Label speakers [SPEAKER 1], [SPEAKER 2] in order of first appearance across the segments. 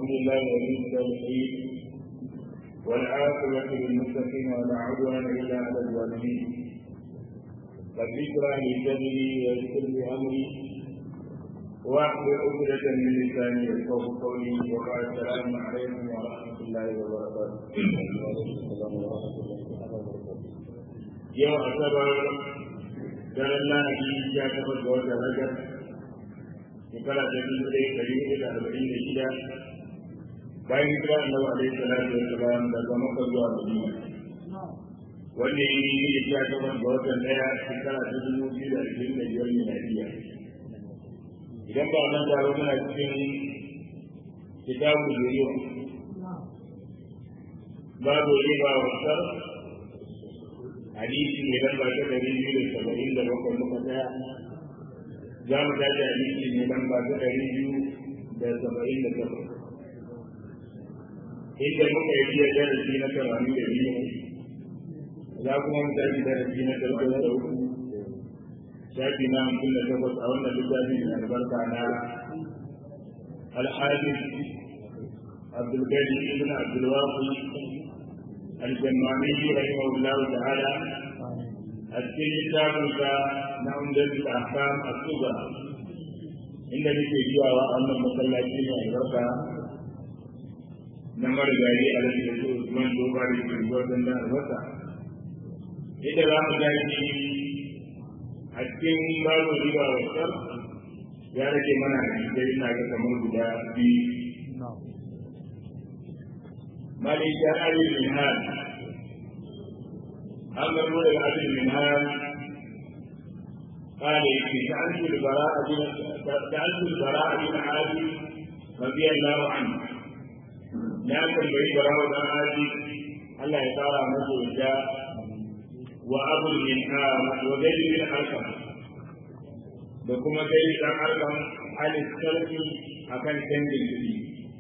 [SPEAKER 1] لله ولي الصالحين والعاقبة للمتقين ولا عدوان إلا على الظالمين رب اشرح لي صدري ويسر لي أمري واحلل عقدة من لساني يفقه قولي وبعد السلام عليكم ورحمة الله وبركاته. يوم أصبر daren lahadi ya tabbata ga watan rajab shekara ta biyu ɗaya ɗari hudu da arba'in da shida bayan hijira annabi alaihi salatu wa salam daga makka zuwa madina wanda ya yi ya tabbata ga watan ɗaya shekara ta dubu biyu da ashirin da biyar miladiya idan ba nan da muna cikin kitabu zuriya babu riba wa sar hadisi mai lamba ta ɗari biyu da saba'in da bakwai muka tsaya za mu tashi hadisi mai lamba ta ɗari biyu da saba'in da takwas inda muka yi biya darasi na tamanin da biyu za kuma mu tashi darasi na talatin da uku shafi na hamsin da takwas a wannan littafi mai albarka na alhadis abdulgani ibn abdulwaqi الجمامي رحمه الله تعالى السن كتابك نعمدة الأحكام الصغرى إن نake zuwa wa wannan masallaci mai albarka na marigayi a rashin su Usman Doba da ke gudun da albasa. Ita za mu gaji a cikin babu riba wasar ya rage mana da ina ga kamar guda biyu ملك أبي المنهال أما المولى أبي المنهال قال سألت البراء بن سألت البراء بن عازب رضي الله عنه لكن بي براء بن عازب الله يقرأ مسجد وأبو المنهال وزيد بن أرقم da kuma sai dan arkan halin sarki akan canjin kuɗi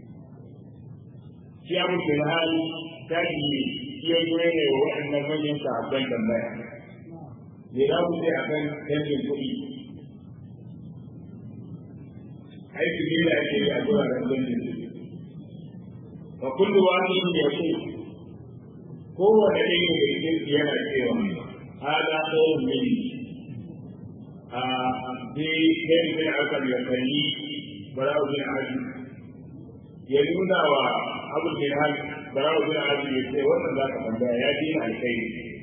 [SPEAKER 1] shi abu firhal ta yi iya zuwa ne wa waɗannan manyan sahabban tambaya me za ku ce akan canjin kuɗi aiki ne da ake yi a wuraren canjin kuɗi wa kullu wani ya ce kowane ɗaya da cikin yana cewa hada ɗayan mini a zai kai bin akal ya kalli bara'u bin aji ya nuna wa abu bin hal barawa bin azu ya ce wannan za ka tambaya ya ji na alkai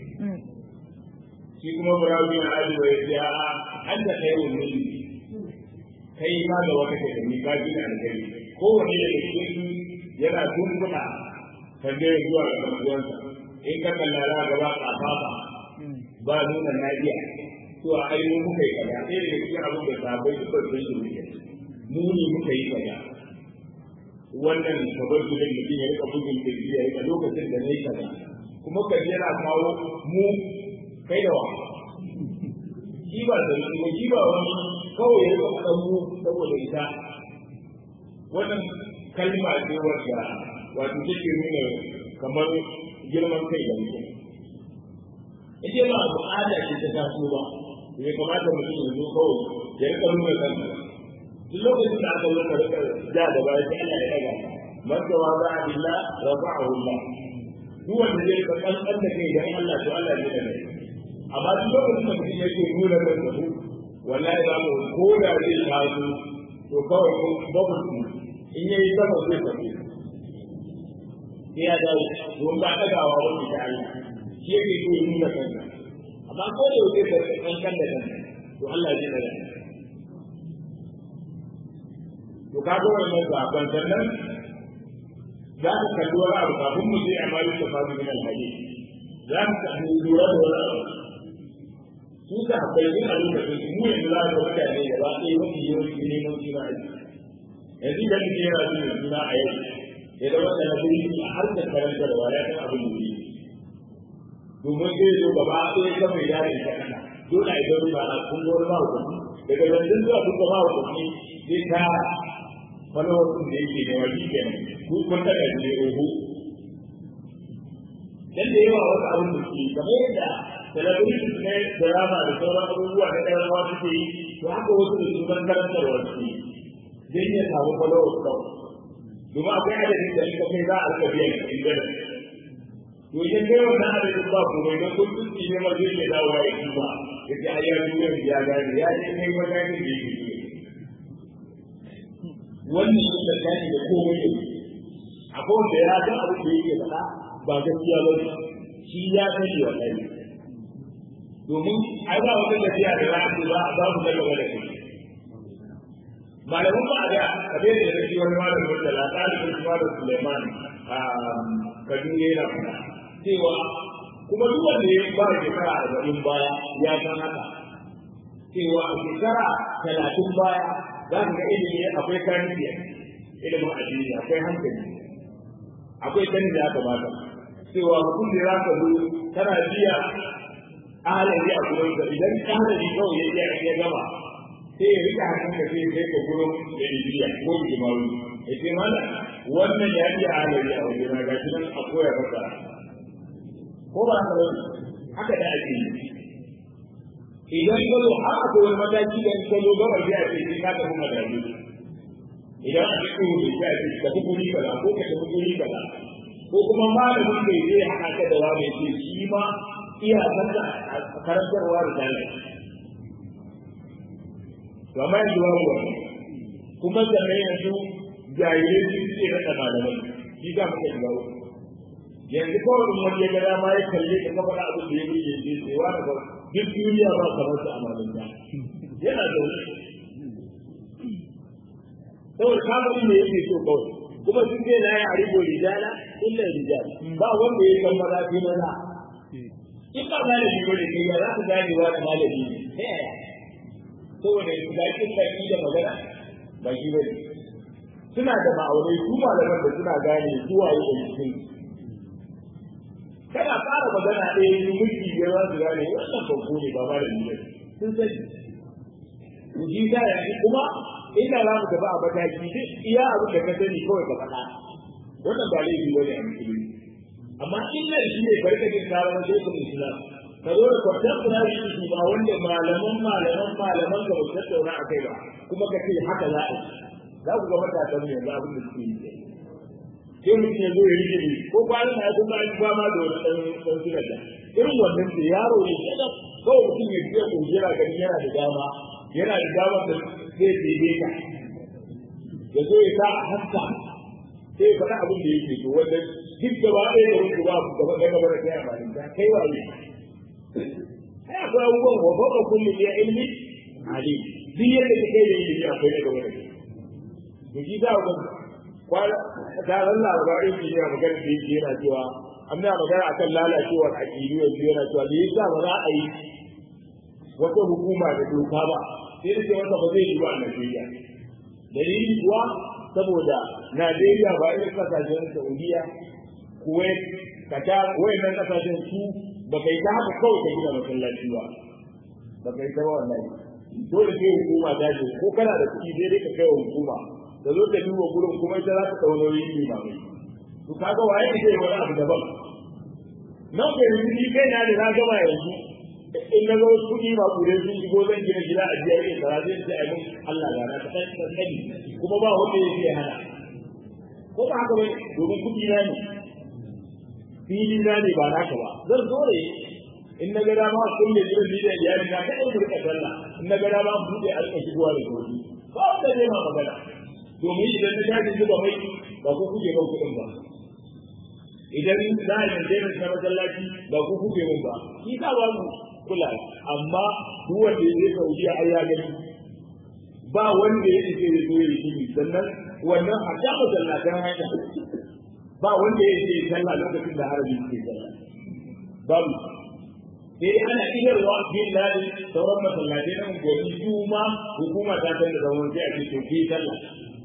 [SPEAKER 1] shi kuma barawa bin azu ya ce a an da kai wa mulki kai ma da wata ke ni ka ji na alkai kowane da cikin yana dunkuna tambayar zuwa ga kasuwansa in ka kallara gaba kafafa ba nuna na iya to a ainihin muka yi kaza ɗaya daga cikin abin da sabai da kawai sun shi mu ne muka yi kaza wannan kabar su da mutum ya rika bugun kirji ya rika lokacin da nayi kaza kuma ka yana kawo mu kai da wa shi ba da shi shi ba wani kawai ya rika faɗan mu saboda ita wannan kalma ce wadda wato take nuna kamar girman kai da mutum ita ba al'ada ce ta taso ba ya kamata mutum ya zo kawai ya rika nuna kansa duk lokacin da aka zo ka rika ja da baya sai Allah ya daga man tawaba billah rafa'ahu Allah duk wanda zai ka kankan da kai dan Allah to Allah zai daga amma duk lokacin da mutum yake nuna da su wallahi ba mu ko da zai taso to kawai ko babu su in yayi sama zai tafi sai ya dawo don ba dagawa wani da Allah shi yake so nuna kansa amma ko da yake ka kankan da kanka to Allah zai daga to ka ga wannan zaben sannan za ka kalli wani abu kafin mu je a mali da fadu min alhaji za ka kalli lura da wani abu su ka haɓɓai yin a lokacin su mu yanzu za ka mutane da ba ɗaya mafi yawanci neman suna aiki yanzu idan mutum yana jin suna a yau ya zama da na biri a harkar karanta da wani kan abin da yi domin zai zo gaba ɗaya kan mai dare ta kana dole a yi zama ba a kun wani ba hukunci daga zanzan zuwa kun ba hukunci zai tara wani wasu da yake da wani kenan ku kun daga ne oho dan da yawa wasu abin da ke kamar yadda talabijin ne drama da sauran abubuwa na ɗaya rawa suke yi to haka wasu da su ban karantarwa suke dan ya samu followers kawai domin akwai adadin da in ka kai za a rika biyan ka in gana to idan kai wannan adadin ba ko mai don kun tsinci ne ma zai iya dawowa ya kuma ya ce ayyar duniyar ya gane ya ce kai matakin da yake so wannan shi da gani da komai ne akwai wanda ya ga abin da yake faɗa ba gaskiya ba ne shi ya sani wallahi domin ai ba wata tafiya da za a ce ba za mu daga wani kai malamin ba da kabe da yake wani malamin da la talibin kuma da Suleiman a Kaduna yana faɗa cewa kuma duk wanda ya ba shekara arba'in baya ya san haka cewa a shekara talatin baya za ka ga ilimi akwai tarbiyya ilimin addini akwai hankali akwai sani da ya kamata cewa mutum da za ka zo kana biya ahalari a gurin ka idan ahalari kawai ya iya ya gama sai ya rika hannun ka sai sai ka gurin da ibiya ko jimawi ya ce mana wannan ya iya ahalari a wajen na gashi nan a koya maka ko ba haka ba haka da ake yi idan ka zo har akwai wani mataki da ka zo gabar da ake sai ka tafi madadi idan a cikin wuri ya ce ka tafi guri kaza ko ka tafi guri kaza ko kuma malamin bai zai haka ka da wani ce shi ma iya sanda a karantarwa da dalil to amma yanzu babu wani kuma sannan yanzu jahilai sun ce rasa malamai shi za mu kai gawo yanzu kawai wani ya ga dama ya kalle ka kafa abin da ya yi yanzu sai wani ba duk duniya ba kamar su a malamta yana da wani saboda kamarin ne yake so kawai kuma sun ce na yi arigo rijala illa rijal ba wanda ya san maza fi maza in ba malami ba da kai za ku gane wa da malami ne ta yaya saboda ga kin baki da magana ba shi bane suna da ma'aunai su malaman da suna gane su waye da cikin kana fara magana ɗaya yi mulki ya za su gane wannan babbo ne ba malami ne sun sani mu ji ta yanzu kuma inda za mu tafi a mataki duk iya abin da ka sani kawai ka faɗa wannan ba laifi bane a musulunci amma illa shi ne barka jin karar shekul islam ka zo da kwatan kurari su ba wanda malaman malaman malaman ka ba tattauna a kai ba kuma ka ce haka za a yi za ku ga matasan ne yanzu abin da suke yi sai mutum ya zo ya rike ni ko kwanan na kuma an ba ma da wani ɗan ɗan suna da irin wannan da yaro ne shi da kawai mutum ya ce ko jira gani yana da dama yana da dama da zai daidai ka ya zo ya sa a haska sai ya faɗa abin da yake to wanda duk gaba ɗaya da wani ba gaba ɗaya gaba da kai a malin ta kai wa ne ai akwai abubuwan wa fauka kulli ya ilmi alim duk yadda ka kai da ilimi akwai na gaba da kai to shi za ku kwana taron labarin shi ne a magana da yake yana cewa amma magana akan lalacewar aƙidu yanzu yana cewa me yasa ba za a yi wata hukuma da doka ba sai da ce masa ba zai yi ba a Najeriya dalili kuwa saboda Najeriya ba irin kasashen Saudiya Kuwait Qatar wayannan kasashen su ba kai ta haka kawai ka gina masallaci ba ba kai ta wallahi dole sai hukuma ta ce ko kana da kuɗi sai dai ka kai wa hukuma da zo ta duba gurin kuma ita za ta ɗau nauyin yi ba mai to kaga waye ne zai wani abu daban nan ka yanzu ni kai na da na gama yanzu in na ga wasu kuɗi ba kudin sun shigo zan gina gida a biyar yin tsara zai ce abin Allah ya na ta sani kuma ba wanda ya ce hana ko ba haka ba domin kuɗi na ne fili na ne ba naka ba zan zo ne in na ga dama kulle gidan ni da iyali na kai mu rika sallah in na ga dama buɗe a rika shigowa da gobe ba wanda zai ma magana domin idan na tashi zuba mai ba ku kuke ban kuɗin ba idan za a yanke na na masallaci ba ku kuke mun ba shi ka ba mu kula amma duk wanda ya je Saudiya ai ya gani ba wanda ya ce ya zo ya yi sannan wannan a ta masallatan hanya ba wanda ya ce sallah lokacin da harabi ke sallah babu sai ana idarwa bin ladi sauran masallatai nan gobe juma hukuma ta san da zaman sai a ce to ki sallah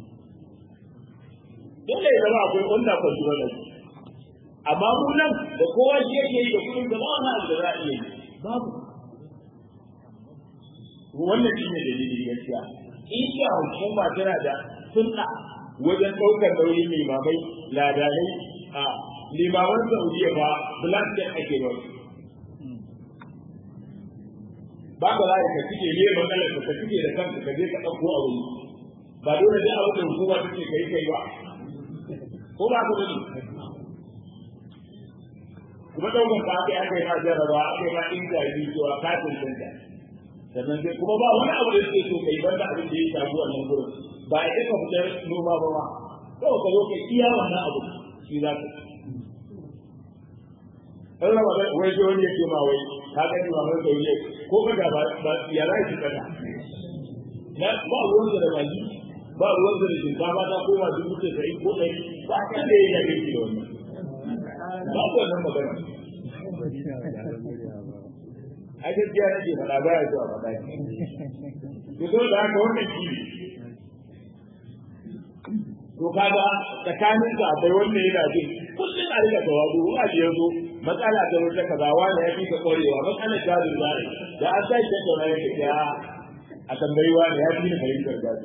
[SPEAKER 1] dole ya zama akwai wanda kwa shi wannan amma mu nan da kowa shi yake yi da kudin da ba wani abu da za a iya yi babu wannan shi ne dalilin gaskiya in sha hukuma tana da sunna wajen ɗaukar nauyin limamai ladanai a limaman saudiya ba blanket ake ba ba ka za ka cike ne matsalar ka cike da kanka ka je ka ɗauko a wuri ba dole da abu da hukuma take kai kai ba ko ba ka bane kuma daukan ka aka aka yi ma jarrabawa aka yi ma intabi cewa ka tantance sannan sai kuma ba wani abu da suke so kai banda abin da ya shafi wannan gurin ba a ka fitar noma ba ma kawai ka zo ka iya wannan abu shi za ka ɗan raba wai sai wani ya ce ma wai ka gani ba mai sauye ko ka ga ba ya za ki kada na ba ruwan da mali ba ruwan da shinkafa ta koma dubu tasa'in ko ɗari ba kan da ya yi ki da wannan ba ku wannan magana a gaskiya nake faɗa ba ya zuwa faɗa ne to so da haka wannan shi ne to kaga tsakanin sa akwai wanda yana jin kullum a rika tawazu a je yazo matsala ta wata kaza wani ya fi ka kwarewa matsala ta da zai da an sai ta da rai ya a tambayi wani ya fi ni fahimtar gado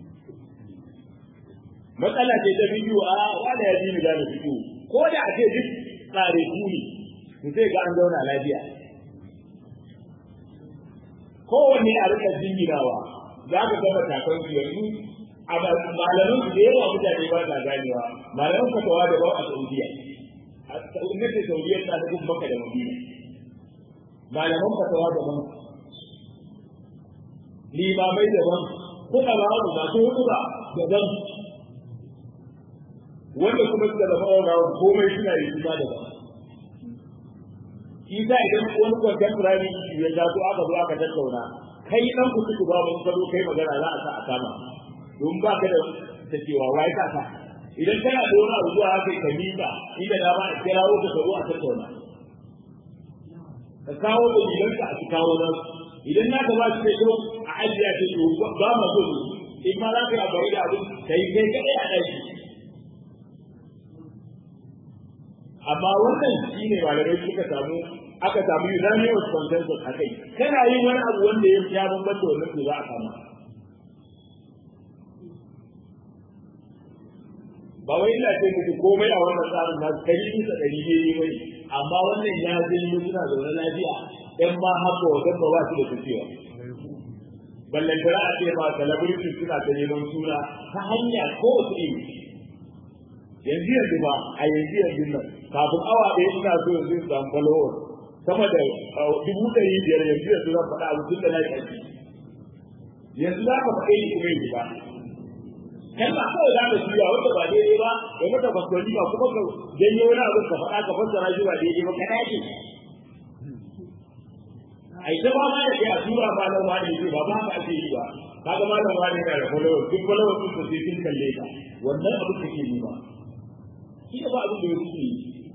[SPEAKER 1] matsala ce ta bidiyo a wani ya fi ni gado bidiyo ko da a ce duk tsare ku ne to sai ga an zauna lafiya kowanne a rika jinginawa za ka gama takon su yanzu a malaman su da yawa mutane ba sa ganewa malaman fatawa da ba a saudiya a gwamnatin saudiya ta da kuma maka da madina malaman fatawa daban limamai daban kuka ba su masu hutuba daban wanda kuma suka zama wa komai suna yi suna daban shi sa idan wani contemporary ya taso aka zo aka tattauna kai dan ku tuku babu ka zo kai magana za a sa a kama don ba ka da ta cewa wai ka sa idan kana da wani abu zuwa haka ka mika inda da ba a kirawo ka zo a tattauna ka kawo da gidanka a kawo nan idan na ka ba shi da kyau a ajiya ce to ba ma so in ma za ka yi abu da abu kai kai kai a ɗaki amma wannan shi ne malamai suka samu aka samu unanimous consensus a kai kana yin wani abu wanda ya ya bambanta wannan to za a kama ba wai ina ce muku komai a wannan tsarin na kai bisa ɗari ne yi mai amma wannan ya janyo suna zaune lafiya ɗan ma haka wajen ba ba su da tafiya ballantana a ce ma celebrities suna ta neman suna ta hanya kowace iri yanzu yanzu ba a yanzu yanzu nan kafin awa ɗaya ina so yanzu in samu followers sama da dubu ɗari biyar yanzu yanzu zan faɗa abu tun da na ƙarfi yanzu za ka faɗe ni kuma yanzu ba kan ba kawai za ka shirya wanda ba daidai ba ya mata fasfani ba kuma ka janyo wani abin ka faɗa ka fassara shi ba daidai ba ka dace a ita ba ma da kai a tura ba nan wani ce ba ba ka ake yi ba kaga malam wani yana da followers duk followers sun ko sai sun kalle ka wannan abin da ke yi ba shi da ba abin da ya suke yi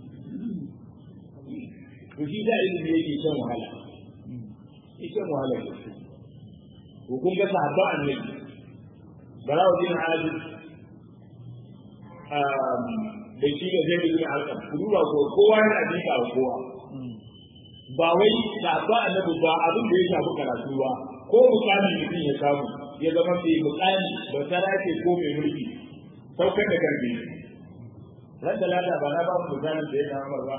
[SPEAKER 1] to shi da ilimi yake shan wahala yake shan wahala ne ko kun ga sahabba annabi Balawuddin Azib da shi da zai yi alƙam ku duba ko kowa yana jika wa kowa ba wai sahabba annabi ba abin da ya shafi karatu ba ko mukami mutum ya samu ya zama mai mukami ba sarake ko mai mulki saukar da karfi ran da lada ba na ba mu misalin da ya samu ba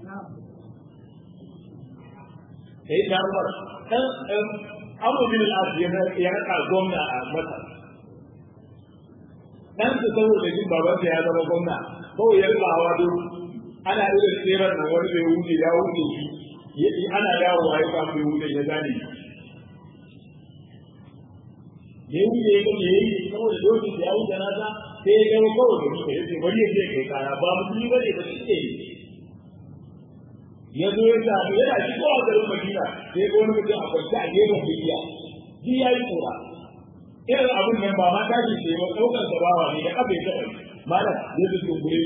[SPEAKER 1] sai da Umar dan Abu bin al-As ya raka gwamna a Masar dan su saboda jin baban ya zama gwamna kawai ya rika hawa duk ana irin tseren nan wani bai wuce ya wuce shi ana yawo a yi samu bai wuce ya gane ya wuce ya gane ya yi saboda dokin ya wuce nasa sai ya gama kawai da shi ya ce bari ya je kai kara ba musulmi ba ne ba shi ke ya zo ya samu yana shigowa garin Madina sai ga wani mutum a kwance a gefen bidiya shi ya yi tsora irin abin nan ba ma tashi ce ba ɗaukar sa bawa ne da kafa ya taɓa malam ya ji tumbure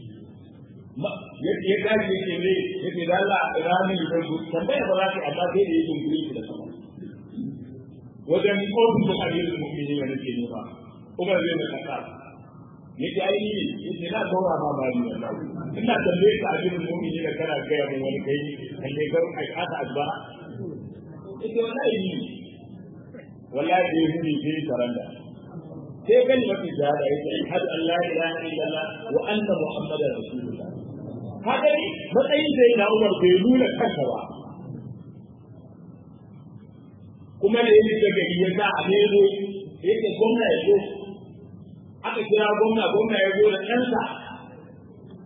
[SPEAKER 1] ya tashi ya ce ne ya ce da Allah ina ne ya zango tambaya ba za ta amma sai da ya tumbure shi da sama wajen ofin da hadirin mu'mini ne nake nema kuma zai na kasa ya ce ai ne ya ce na gaura ma ba ni wallahi ina tambaye ka hadirin mu'mini da kana gaya min wani kai kan ne garin a kasa azba ya ce wallahi ni wallahi sai hudi sai saranda sai kalmar shahada yace ashhadu an la ilaha illallah wa anna muhammadar rasulullah haka ne matsayin sai na Umar bai nuna kansa ba kuma da yake da gari ya sa a nero yake gwamna ya zo aka kira gwamna gwamna ya zo da ɗansa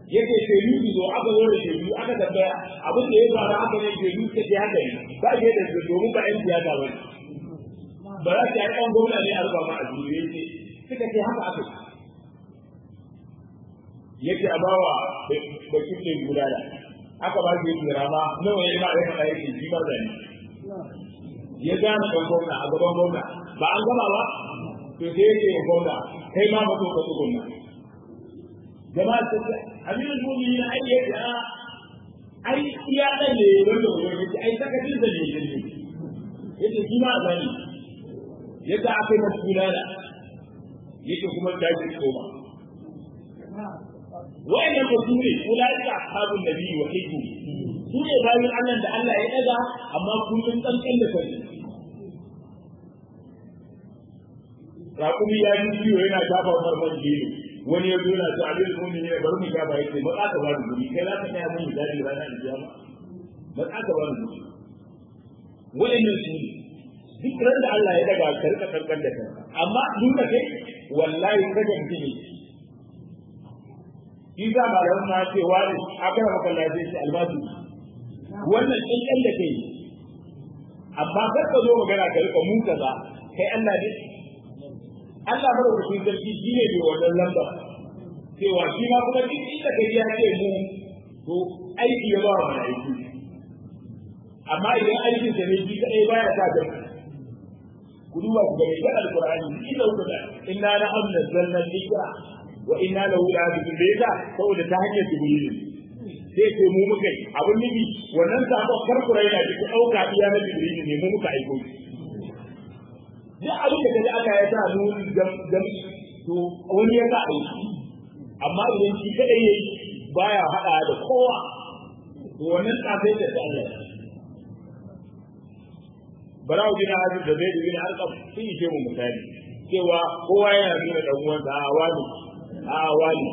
[SPEAKER 1] yake shaidu su zo aka zo da shaidu aka tambaya abin da ya faru aka ne shaidu suka ce haka ne ba ke da su domin ba yan siyasa ba ne ba za ta yi ɗan gwamna ne a rufa ma a duniya ce suka ce haka aka yi yake a bawa bakin ne guda da aka ba shi yake rama nawa ya ba ya faɗa yake shi ba zane ya gane ɗan gwamna a gaban gwamna ba an gama ba to sai yake ya gwamna kai ma ba so ka tsugunna jama'a ta ce abin mumini na ai yake a ai iya dan ne wanda wani yake ai sakacin da ne yake yake shi ma zani yadda aka yi masu gudana yake kuma da shi koma wa'annan ba su ne ulaika ashabun nabi wa hibbu su ne bayan Allah da Allah ya daga amma kullum kankan da kai raƙumi ya yi ciwo yana shafa farman jini wani ya zo yana to abin mumin ne bari mu shafa yake ba ka ba ni kai za ka tsaya mun misali ranar alkiyama ba ka ba ni wa'annan su ne duk ran da Allah ya daga ka rika kankan da kanka amma duk da kai wallahi kaga mutum ne shi za ba da wannan ce wani akara maka lafiya shi albasu wannan kankan da kai amma kar ka zo magana ka rika mun kaza kai Allah ne Allah mara rubutun sarki shi ne bai wannan lamba cewa shi ma kuma duk inda kai ya ce mu to aiki ya ba wa aiki amma idan aikin sa ne shi kadai baya sa gaba ku duba ku gani ga alqur'ani inda ku da inna la amna zanna dhikra wa inna lahu lahafizun da yasa saboda ta hanyar jibril sai ce mu muka yi abin nufi wannan sabon karkura yana da dauka iya na jibril ne mu muka aiko duk abin da kaji aka ya sa nuni gam to wani ya sa aiki amma idan shi kadai yayi baya hada da kowa to wannan tsafai da Allah Barawo bin Azib da Zaid bin Arqam sun yi ce mu misali cewa kowa yana nuna dan uwansa a wani a wani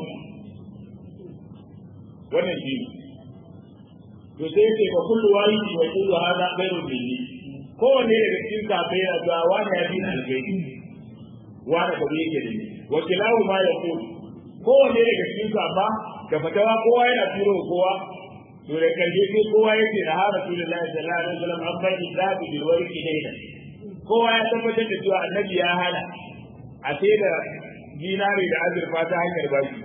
[SPEAKER 1] wannan shi to sai ce fa kullu wahidi wa kullu hada ghairu bihi kowanne daga cikin kafai yana zuwa wani ya fi algaibi wani ka yake da ni wa kilahu ma yaqul kowanne daga cikin kafa da fatawa kowa yana turo kowa to da karshe sai kowa yake da har Rasulullahi sallallahu alaihi wasallam an bai zabi bil warqi daina kowa ya tabbatar da cewa annabi ya hana a sai da dinari da azurfa ta hanyar bashi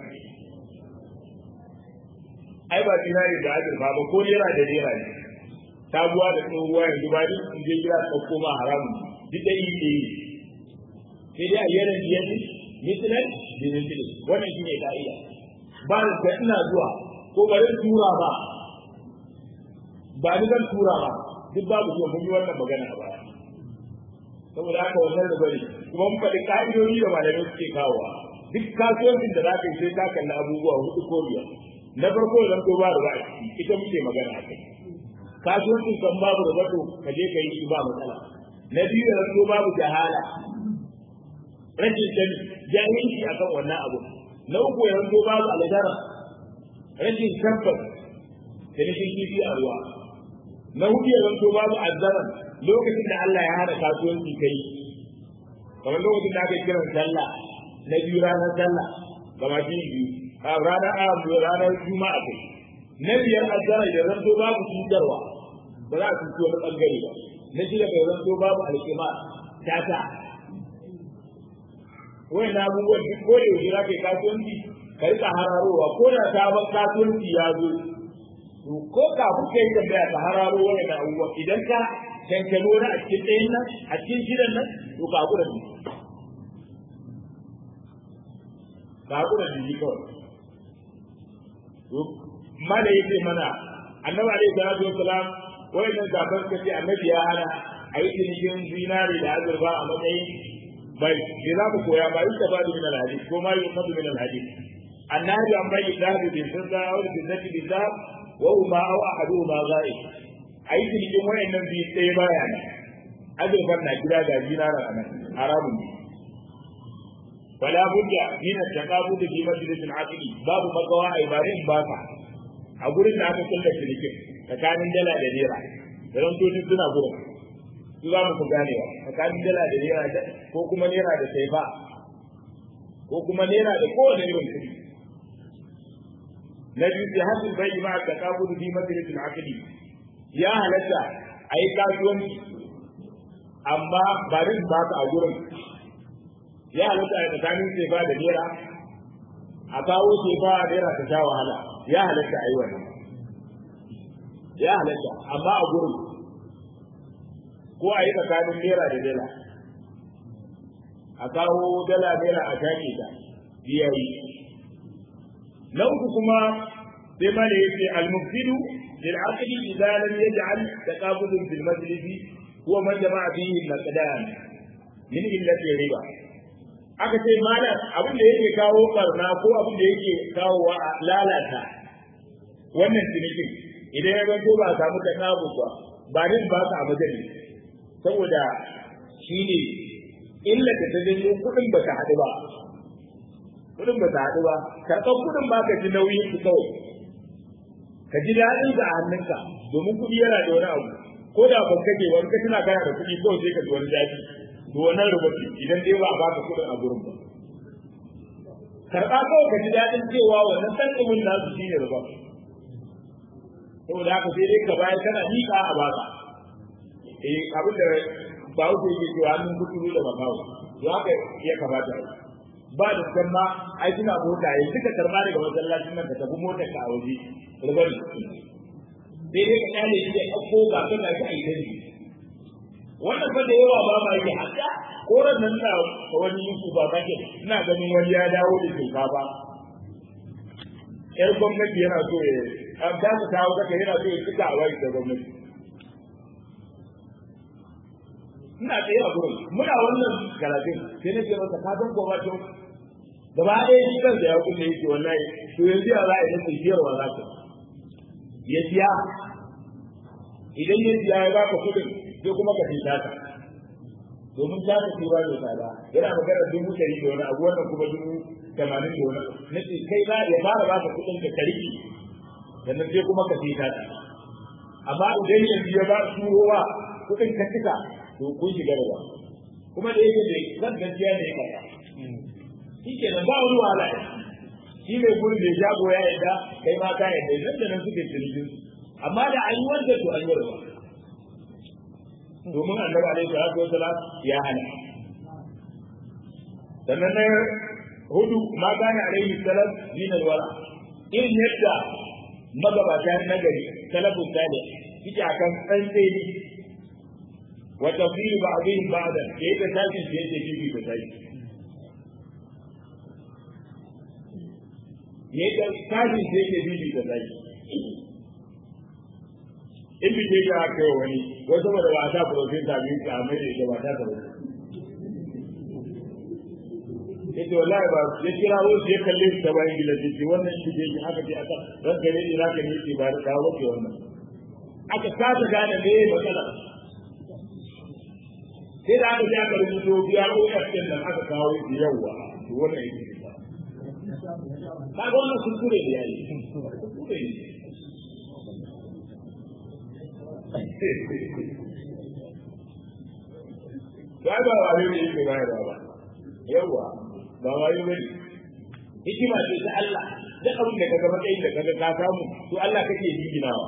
[SPEAKER 1] ai ba dinari da azurfa ba ko naira da naira ne sabuwa da tsohuwa yanzu ba duk in je gida ɗauko ma haramun duk da yi ne sai dai a yaran yanzu mitinan da mitinan wannan shi ne ka'ida ba da ina zuwa ko bari tura ba ba ni zan tura ba duk babu zuwa mun yi wannan magana a baya saboda haka wannan da bari kuma mun faɗi ka'idodi da malamai suke kawowa duk kasuwancin da za ka yi sai ka kalli abubuwa hudu ko biyar na farko zan ko ba da ba ita muke magana a kai kasuwancin kan babu da zato ka je ka yi shi ba matsala na biyu da zato babu jahala rashin sani jahilci akan wannan abu na uku ya zato babu aladara rashin tabbas da rashin kifi a ruwa na hudu ya zato babu azzara lokacin da Allah ya hana kasuwanci kai kamar lokacin da aka yi kiran sallah na biyu ranar sallah gama shi biyu a ranar a ranar juma'a kai na biyar azzara da zanto babu cutarwa ba za a cuci wani bangare ba na shida bai zanto babu alƙima tata wani na abubuwan duk ko da yaushe za ka yi kasuwanci ka rika hararowa ko da sabon kasuwanci ya zo to ko kafin ka yi tambaya ka hararo wani na abubuwa idan ka kankano na a cikin ɗayan nan a cikin shidan nan to ka haƙura da ka haƙura da shi kawai mala yake mana annabi alaihi salatu wassalam wayannan kafin ka ce annabi ya hana a yi cinikin zinari da azurfa a matsayin bai me za mu koya ba ita ba min alhadith ko ma yuqadu min alhadith annabi an bai dahabi bin sunna aw bin zati bin zahab wa huma aw ahaduhuma ghaib a yi cinikin wayannan biyu sai baya ne azurfan na gida ga zinara a nan haramun ne فلا بد من التقابل في مجلس العقل باب مقوى عبارين باكا أقول إن أنا كل شريك فكان دلا دليرا فلم توجد سنة قرم su za mu gane wa tsakanin dala da naira ko kuma naira da saifa ko kuma naira da kowane irin kuɗi na biyu sai hasil bai ma ka kabudu bi majalisul aqli ya halatta ayi kasuwanci amma ba rin ba ka a gurin ya halatta a tsakanin sai ba da naira a kawo sai ba naira ta sha wahala ya halatta a yi wannan ya halatta amma a gurin ko a yi tsakanin naira da dala a kawo dala naira a shaƙe ta biyayi na uku kuma sai ma da yake al-mufsidu lil aqli idza lam yaj'al taqabul fil majlis huwa man jama'a fihi al-naqdan min illati riba aka ce malam abin da yake kawo barna ko abin da yake kawo wa lalata wannan cinikin idan ya zanto ba a samu taqabu ba ba din ba ka a majalis saboda shine illa da ta janyo kuɗin ba ta haɗu ba kuɗin ba ta haɗu ba karɓar kuɗin ba ka ji nauyin su kawai ka ji daɗin da a hannunka domin kuɗi yana da wani abu ko da ban kake wani ka tana kana da kuɗi kawai sai ka ji wani daɗi to wannan rubuci idan dai ba a baka kuɗin a gurin ba karɓa kawai ka ji daɗin cewa wannan ɗan ɗumin nasu shine rubar saboda haka sai dai ka bayar kana miƙa a baka eh abin da ba wuce yake cewa hannun kuturu da makawo to haka ya kamata ba da kan ma ai suna mota yanzu ka karba daga masallacin nan ka tafi mota ka a waje rubani sai dai ka kyale shi da ɗauko ga kan da kai dani wannan fa da yawa ba ma yi haka ko ran nan na wani yusu ba kake ina ganin wani ya dawo da shinkafa yar gwamnati yana so ya an ta mu kawo kaka yana so ya cika a wai da gwamnati ina tsaye a gurin muna wannan karatun sai na ce masa ka san ko ba to gaba ɗaya shi kansa ya kulle yake wallahi to yanzu ya za a yi nasa siyarwa za ka ya siya idan ya siya ya baka kuɗin sai kuma ka fita ta domin ta ta tura da tsada yana magana dubu ɗari da wani abu wannan kuma dubu tamanin da wani na ce kai za ya fara baka kuɗin ka kariki sannan sai kuma ka fita ta amma idan yanzu ya ba turowa kuɗin ka cika to kun shiga da kuma da yake da zan gaskiya ne ka shi ke nan ba wani wahala shi mai gurin da shago ya yadda kai ma ka yadda nan da nan suke cinikin amma da an yi wanda to an yi rawa domin annabi alaihi salatu wasalam ya hana sannan na hudu ma kana alaihi salam min alwara irin yadda magabata na gari salafun salih suke akan tsantseni وتفضيل بعضهم بعضا كيف تاتي كيف تجي في تاتي yadda tashin sai ke bibi da zai in bi ke ya kai wani wai saboda ba ta profin ta bi ka mai da ba ta ta yace wallahi ba ya kira wasu ya kalle shi ta bayan gila ce wannan shi ke yi aka ce aka ran gare ni zaka ne ba da kawo ke wannan aka kasa gane me matsala sai da aka ja ka rubuto biya ko kafin nan aka kawo shi yawa to wannan yake ba ka ga wannan kuskure ne yayi kuskure ne ba ba wani ne yake bayarwa ba yawa ba wani bane hikima ce ta Allah duk abin da kaga matsayin da kaga ka samu to Allah kake jiginawa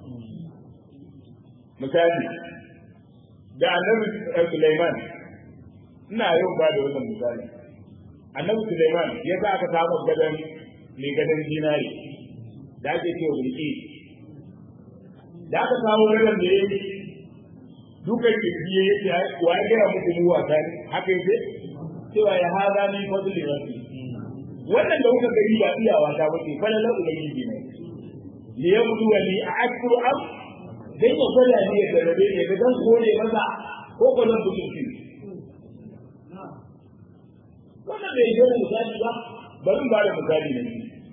[SPEAKER 1] misali da annabi Sulaiman ina yau ba da wannan misali annabi Sulaiman ya sa aka samu gadan mai gadan dinari da ake cewa bulki da aka samu gadan da yake dukan kirji ya ce wa ya gaya muku mu wasa ne haka yake cewa ya haza ni fadli rabbi wannan da kuka gani ba iyawa ta bace falala ubangiji ne li yabdu wa li a'kuru am dan ya gwada ne ya garbe ne ga dan kore masa ko ko nan butunci wannan bai yi da misali ba bari ba da misali ne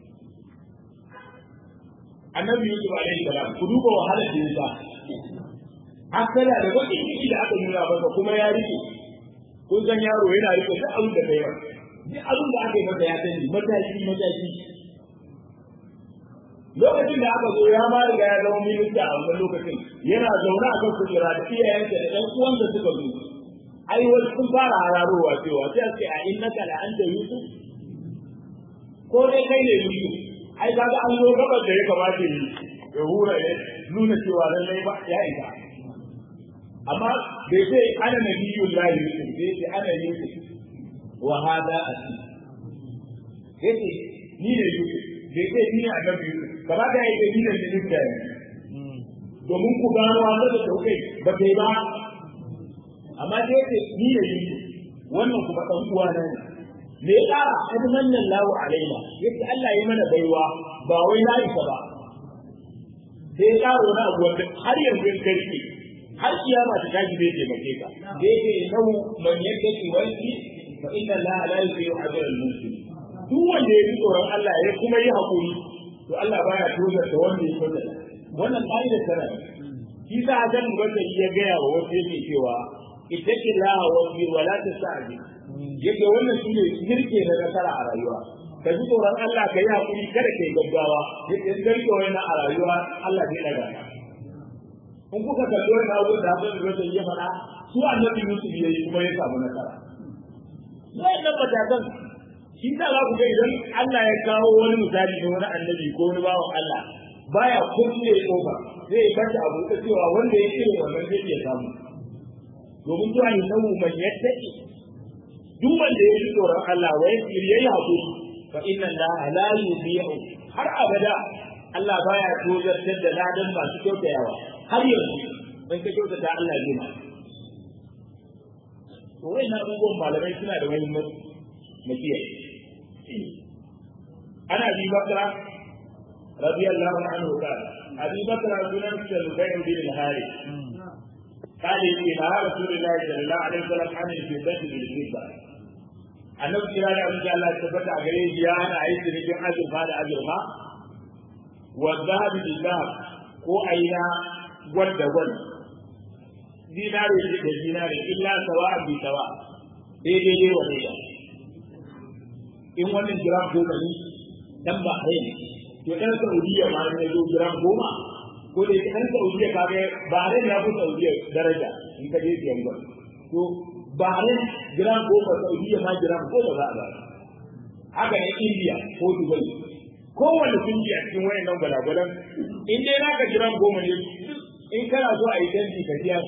[SPEAKER 1] annabi yusuf alaihi salam ku duba wahalar da ya hasala da bakin ciki da aka nuna masa kuma ya rike kun san yaro yana rike duk abin da kai duk abin da aka yi masa ya sani mataki mataki lokacin da aka zo ya ma riga ya zama minista a wannan lokacin yana zaune a kan kujera da iyayensa da ɗan uwansa suka zo ai wasu sun fara hararowa cewa sai a ce a innaka la anta yusuf ko dai kai ne yusuf ai kaga an zo gabar da ya kamata yi ya hura ya nuna cewa lallai ba ya isa amma bai ce ana nabiyyun lahi yusuf bai ce ana yusuf wa hada asi yace ni ne yusuf bai ce ni ne annabi yusuf gaba da yake ni ne minista ne domin ku gano wanda da taukai ba kai ba amma da yake ni ne yusuf wannan kuma dan uwa na ne me ya kara an mannan lahu alaina yace Allah ya mana baiwa ba wai na isa ba sai ya kara wani abu wanda har yanzu in karfi har kiyama ta tashi zai taimake ka zai ce nau man yattaki wani fa inna Allah la yusiru ajra al-muslim duk wanda ya ji tsoron Allah ya kuma yi hakuri to Allah baya tozar da wanda ya tozar wannan ƙa'ida tana shi sa Hassan Basri ya gaya wa wasu yake cewa ittaqi Allah wa fi wa la tasa'di yake wannan shine girke na nasara a rayuwa ka ji tsoron Allah ka yi hakuri kada ka yi gaggawa yake in ka rike wannan a rayuwa Allah zai daga ka in kuka kalli wani abu da abin da zai ya faɗa su annabi Yusuf ya yi kuma ya samu nasara wayannan matakan shi ta za ku ga idan Allah ya kawo wani misali na wani annabi ko wani bawan Allah baya kulle kofa zai bace abu da cewa wanda ya irin wannan zai iya samu domin zuwa ne samu man yattaki duk wanda ya ji tsoron Allah wai yayi hakuri fa inna Allah la yudhi'u har abada Allah baya tozartar da ladan masu kyautayawa har yanzu in ka kyautata Allah zai ma to wai na abubuwan malamai suna da muhimmanci na kiyaye ana bi bakra radiyallahu anhu qala abi bakra sunan sulaiman bin al-harith قال إن رسول الله صلى الله عليه وسلم عن الفضة بالفضة annabi kira da abin da Allah ya tabbata a gare shi ya hana a yi cinikin azurfa da azurfa wa zahabi billah ko aina wadda gwal dinare da dinare illa sawa bi sawa daidai dai wa daidai in wannan gram goma ne dan ba ne to dan Saudiya ma ne zo gram goma ko da dan Saudiya ka ga Bahrain ya fi Saudiya daraja in ka je siyan gwal to Bahrain gram goma Saudiya ma gram goma za a ba haka ne India ko Dubai kowane kungi a cikin wayannan gwalagwalan in dai naka gram goma ne in kana so a yi danji ka siya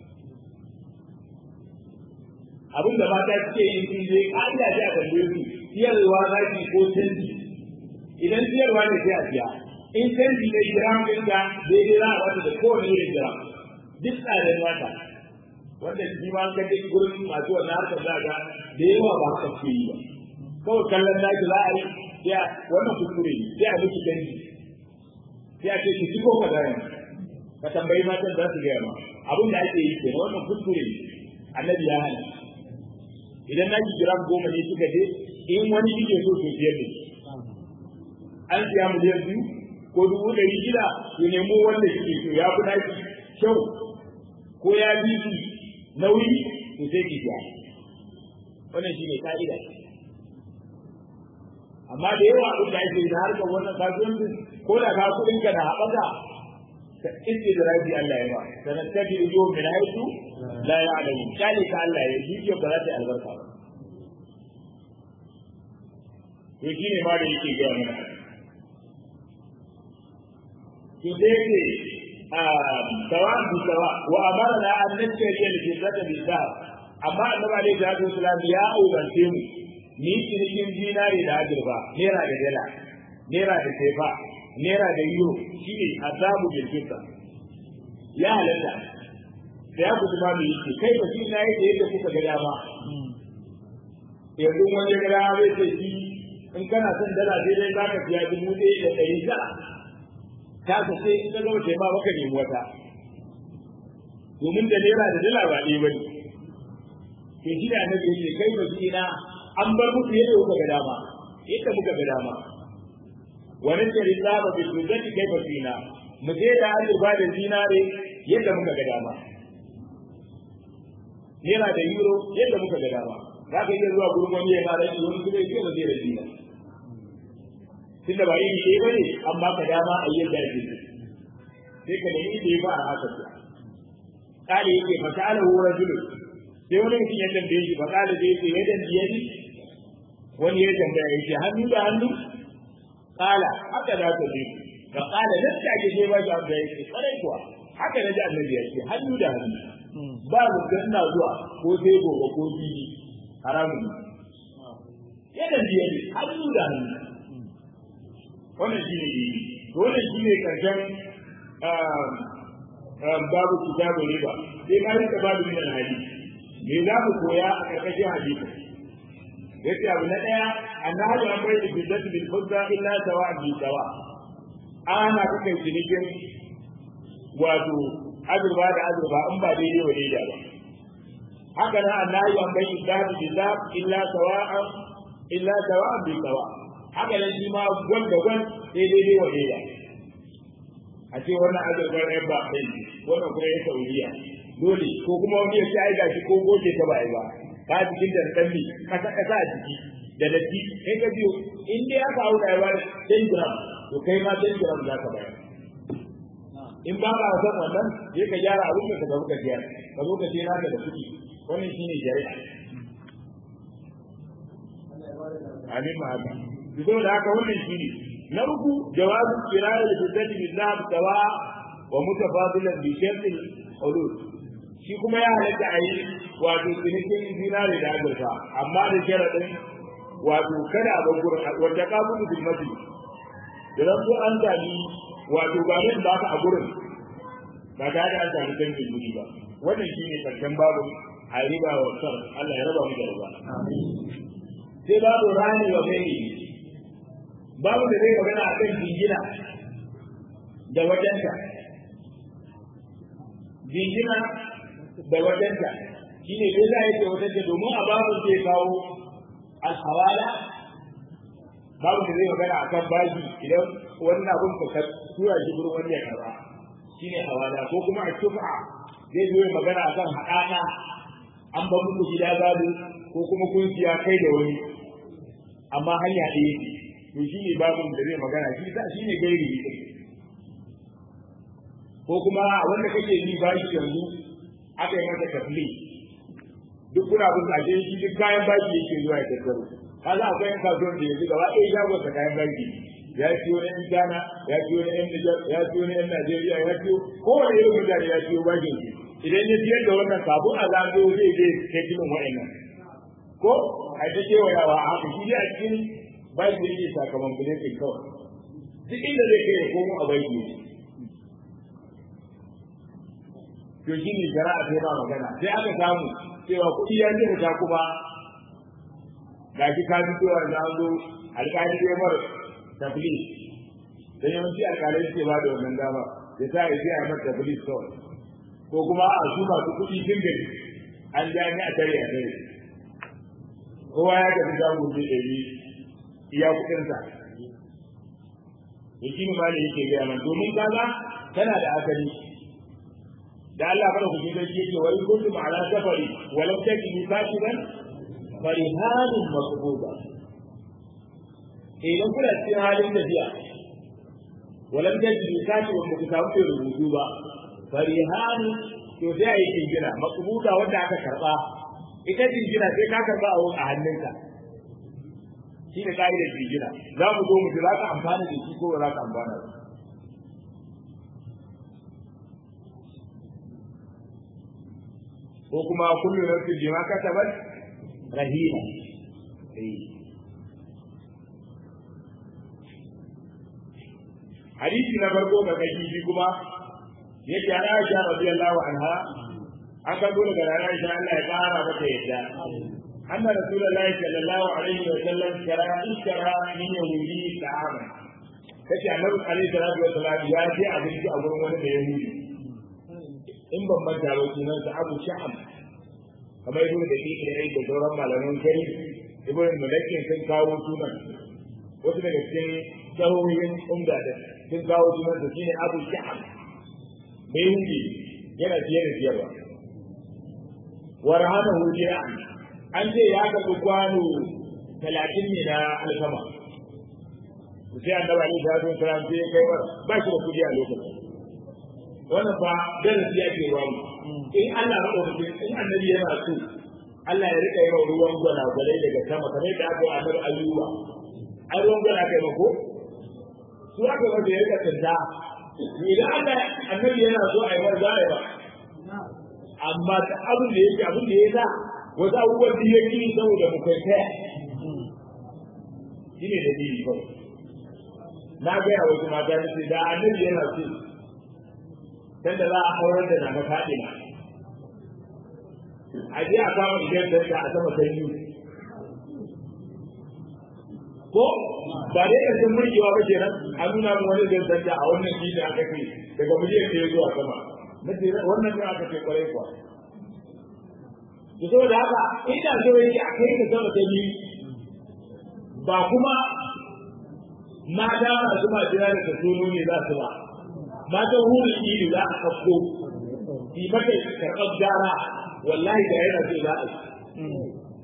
[SPEAKER 1] abin da mata suke yi sun je ƙa'ida ce a tambaye su siyarwa za ki ko canji idan siyarwa ne sai a siya in canji ne gram ɗinka daidai za a wata da kowane irin gram duk tsadar wata wanda shi ma an kaje gurin masu wannan harkar za ga da yawa ba haka ke yi ba kawai kallon naki za a yi sai wannan kuskure ne sai a miki canji sai a ce ki ci ko ka gaya ka tambayi matan za su gaya ma abin da ake yi kenan wannan kuskure ne annabi ya hana idan na ji gram goma ne kika je in wani kike so to biyar ne an siya miliyan biyu ko dubu ɗari shida to nemo wanda kike so ya fi naki kyau ko ya bi su nauyi to sai ki siya wannan shi ne ka'ida amma da yawa abin da ake da harkar wannan kasuwancin ko da ka kuɗin ka da haɓaka ka inda da rabi Allah ya ba sanan tabi ujo min haitu la ya'lamu kali ka Allah ya yi ba za ta albarka ba to shine ma da yake ga mana to sai ce a sawan bi sawa wa amarna an nashri al-jinnata bi sahab amma annabi alaihi salatu wasalam ya aurance mu ni cinikin dinari da ajirba naira da dala naira da sefa naira da euro shi ne azabu bil fitna ya halatta da ya kusa mu yi kai ba shi na yake yadda kuka ga dama yanzu wani ga dama zai ce shi in kana son dala daidai za ka siya dubu ɗaya da ɗari tara ta ka sai in ka gama ma baka nemi wata domin da naira da dala ba ɗaya ba ne ke shi da annabi yake kai ba shi na an bar muku yadda kuka ga dama yadda muka ga dama wani shari zaba bi sujati kai basina mu je da azurfa da zinare yadda muka ga dama naira da euro yadda muka ga dama za ka iya zuwa gurin wani ya fara shi wani kuma ya ce ba zai rabi ba tunda ba yin shi bane an baka dama a yadda ake sai ka nemi da ya ba a haka su kale yake fa ta'ala hu rajulun sai wani mutum ya tambaye shi fa kale da yake yadan biyadi wani ya tambaya yake hannu da hannu qala haka za ta ji fa qala nan ta ke sai ba shi abu da yake kwarai kuwa haka na ji annabi ya ce hannu da hannu ba mu ina zuwa ko sai gobe ko bibi haramun yana biye ne hannu da hannu wannan shi ne wannan shi ne karshen babu kitabu riba sai ka rika babu min hadisi me za mu koya a karkashin hadisi yace abu na daya annahu an bai biddatu bil fudda illa sawa bi sawa ana kuka cinikin wato azurba da azurba in ba daidai wa daidai ba haka nan annahu an bai biddatu bil illa sawa illa sawa bi sawa haka nan shi ma gwan da gwan daidai wa daidai a ce wannan azurbar ɗaya ba kai wannan kuma ya saudiya dole ko kuma wani ya ci gashi ko goce ta bai ba ka jikin da tsalli kasa kasa a jiki da datti kai ka biyo in dai aka auna ya bada 10 gram to kai ma 10 gram za ka bayar in ba ka san wannan sai ka gyara abin da ka ga ka gyara ka zo ka ce naka da kuɗi wannan shine shari'a amin ma haka duk da haka wannan shine na uku jawazu kirayi da biddati bil zahab sawa wa mutafadilan bi shartil hulul shi kuma ya halatta a yi wato cinikin zinare da azurfa amma da sharaɗin wato kada a gurin wanda ka bugu bil masjid da zan so an sami wato ba ne ba ka a gurin ba ta da an sami canjin guri ba wannan shi ne karshen babu a riba wa sar Allah ya raba mu da riba sai babu rani wa mai babu da zai magana a kan jingina da wajenta jingina da wajenta shi ne dai za a yake wajenta domin a babu zai kawo alhawala babu da zai magana a kan bashi idan wannan abin ka tura shi gurin wani ya karba shi ne hawala ko kuma a tufa zai zo magana a kan haɗaka an ba muku gida gado ko kuma kun siya kai da wani amma hanya ɗaya to shi ne babin da zai magana shi sa shi ne gairi ko kuma wanda kake yi bashi yanzu aka yi masa tafli duk kuna bin ashe shi duk kayan baki yake zuwa ya tattaro kaza akwai yan kasuwan da yanzu gaba ɗaya shagon sa kayan baki ya ciyo na yan Ghana ya ciyo na yan Niger ya ciyo na yan Najeriya ya ciyo kowane irin mutane ya ciyo bakin su idan ya siyar da wannan sabon a zago zai je kai kilin wa'annan ko a ta kewayawa a haka shi a cikin baki yake sakamakon buletin kawai duk inda zai kai ya komo a baki yake to shi ne shari'a sai ba magana sai aka samu cewa kuɗi ya ji ta kuma ga shi ka ji cewa na zo alƙali ya mar tafli dan yawanci alƙalai suke ba da wannan dama ya sa ya sai a mar tafli kawai ko kuma a su masu kuɗi sun gari an ja ni a tare a tare kowa ya tafi shago zai ɗari iya kuɗinsa ya shi ne ma da yake gaya man domin kaza tana da asali da Allah kada ku ji sarki yake wa in kuntum ala safari wa lam tajidu katiban farihanun maqbuda idan kuna cikin halin tafiya wa lam tajidu katiban ba ku samu mai rubutu ba farihanun to sai a yi jingina maqbuda wanda aka karba ita jingina sai ka karba a a hannunka shi ne ka'idar jingina za mu zo mu ji za ka amfana da shi ko ba za ka amfana da shi ko kuma kullu nafsin bima kasabat rahina hadisi na farko ga kai shi kuma yake ana Aisha radiyallahu anha an ka dole ga Aisha Allah ya kara mata yadda anna rasulullahi sallallahu alaihi wa sallam kara ishara min yahudi ta'ama kace annabi alaihi salatu wa sallam ya ce abinci a gurin wani da yahudi in ban manta ba sunan sa Abu Sha'ab kamar ibnu da ke da da sauran malaman kai ibnu Mulakin sun kawo sunan wasu daga cikin sahohin umda da sun kawo sunan sa shine Abu Sha'ab bai hundi yana fiye da fiyarwa wa rahana hudiya an ce ya karɓi kwano talatin ne na alfama sai annabi alaihi salatu wasalam sai ya kai ba shi da kudi a lokacin wannan fa darasi ya ke ruwa in Allah ya ɗauki in annabi yana so Allah ya rika yawan ruwan gwana gwanai daga sama kamar da aka yi annabi ayyuba ai ruwan gwana kai mako su aka wanda ya kasanta idan Allah annabi yana so a yi mar za a yi ba amma ta abin da yake abin da ya sa wasu abubuwan da ya kiri saboda mu kai kaya shi ne da dini kawai na gaya wasu mata da ce da annabi yana so dan da za a aurar da na faɗi na a je a kama idan da a sama sanyi ko ba dai da sun murkewa ba kenan an nuna mu wani zai zanta a wannan shi da aka ce daga miliyan ɗaya zuwa sama na ce wannan ne aka ce kwarai kuwa to saboda haka ina so yake a kai ka sama ta biyu ba kuma mata masu majina da ta tono ne za su ba matan hurin iri za a kafko yi mata karɓar gyara wallahi da yana so za a yi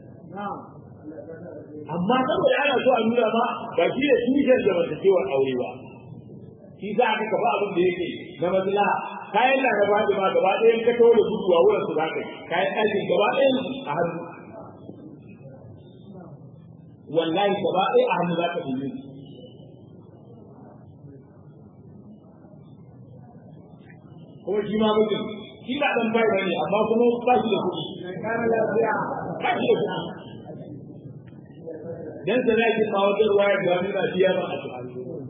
[SPEAKER 1] amma saboda ana so a nuna ma ba shi ne tushen zamantakewar aure ba shi za ka kafa abin da yake na maslaha kayan na gaba da ma gaba ɗayan ka tawo da gudu a wurin su za ka yi kayan ɗakin gaba ɗayan a hannu wallahi gaba ɗaya a hannu za ka yi kuma shi ma mutum shi ba ɗan bai bane amma kuma ba shi da kuɗi ba shi da kuɗi dan sa zaki kawo da ruwa da wani na biya ba a cikin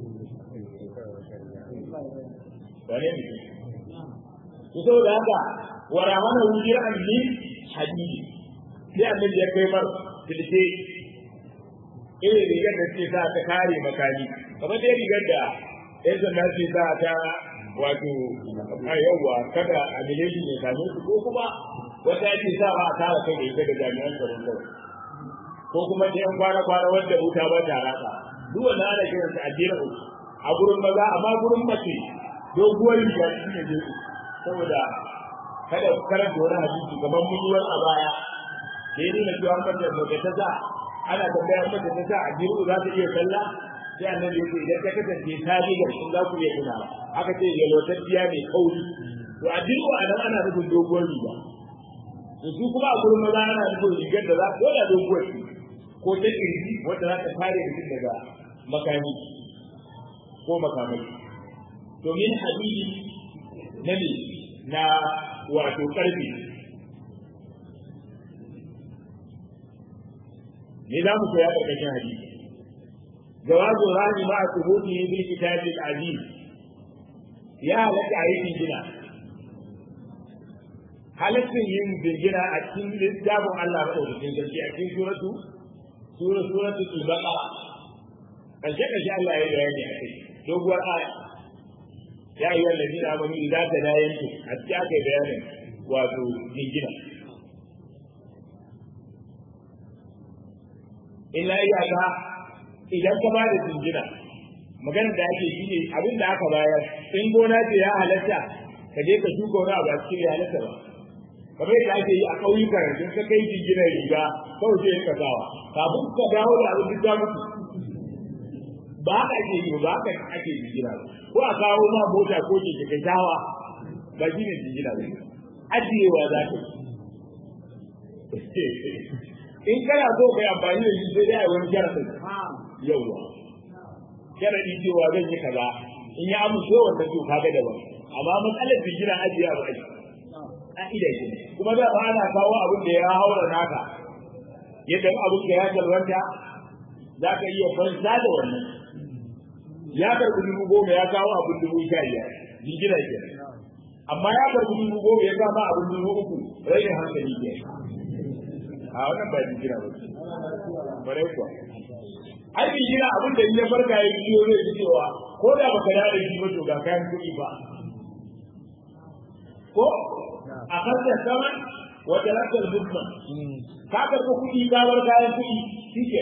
[SPEAKER 1] bare ne to saboda haka wara mana wujir an ni hadidi sai annabi ya kai mar tilce irin rigar da ke sa ta kare makani kamar dai rigar da yan sanda ce sa ta wato a yawwa kada a miliyan ne same su ko kuma wata ake sa ba a tara kai da ita da jami'an tsaron kawai ko kuma ta yan kwana kwana wanda wuta ba ta rasa duk wanda ana kiran sa addinin a gurin maza amma gurin mace doguwar riga shi ne dai saboda kada karanta wani hadisi kamar mutuwar a baya da ya nuna cewa mace mace ta sa ana tambayar mace ta sa addinin za ta iya sallah sai annabi ya ce idan ta kasance ta ji ga shi za ku iya tuna aka ce yalwatacciya mai kauri to addinin a nan ana nufin doguwar riga to su kuma a gurin maza ana nufin rigar da za ko da doguwar ce ko ta kirji wanda za ta kare mutum daga makami ko makamai domin hadisi na ne na wato karfi ne za mu koya ƙarƙashin hadisi جواز الرهن مع ثبوته بالكتاب العزيز يا لك عيد جنا halittin yin birgina a cikin littafin Allah maɗaukakin sarki a cikin suratu sura suratu al-baqara karshe karshe Allah ya bayani a kai doguwar aya ya ayyuha alladhina amanu idza tadayantum a cikin aka bayanin wato jingina illa iyaka idan ka bada jingina maganar da ake yi ne abin da aka bayar in gona ce ya halatta ka je ka shuka wani abu a cikin ya halatta ba kamar yadda ake yi a ƙauyuka yanzu ka kai jinginar riga kawai sai ka sawa kafin ka dawo da abin da mutu ba haka ake yi ba haka ake jingina ba ko a kawo ma mota ko ke ka shawa ba shi ne jingina ba ajiyewa za ka yi in kana so kai amfani da shi sai dai a wani sharafin yauwa sharadi cewa zan yi kaza in ya amince wanda to kaga daban amma matsalar jingina ajiya ba ake ka'ida ce kuma da ba ana kawo abin da ya haura naka yadda abin da ya talwanta za ka iya fansa da wannan ya karɓi dubu goma ya kawo abin dubu sha biyar jingina ke amma ya karɓi dubu goma ya kama abin dubu uku rainin hankali ke a wannan ba jingina ba bare kuwa ai jingina abin da ya farka ya biyo zai ji cewa ko da baka da shi ba to ga kayan kuɗi ba ko a kasar saman wata rasar dukkan ka karɓi kuɗi ka bar kayan kuɗi shi ke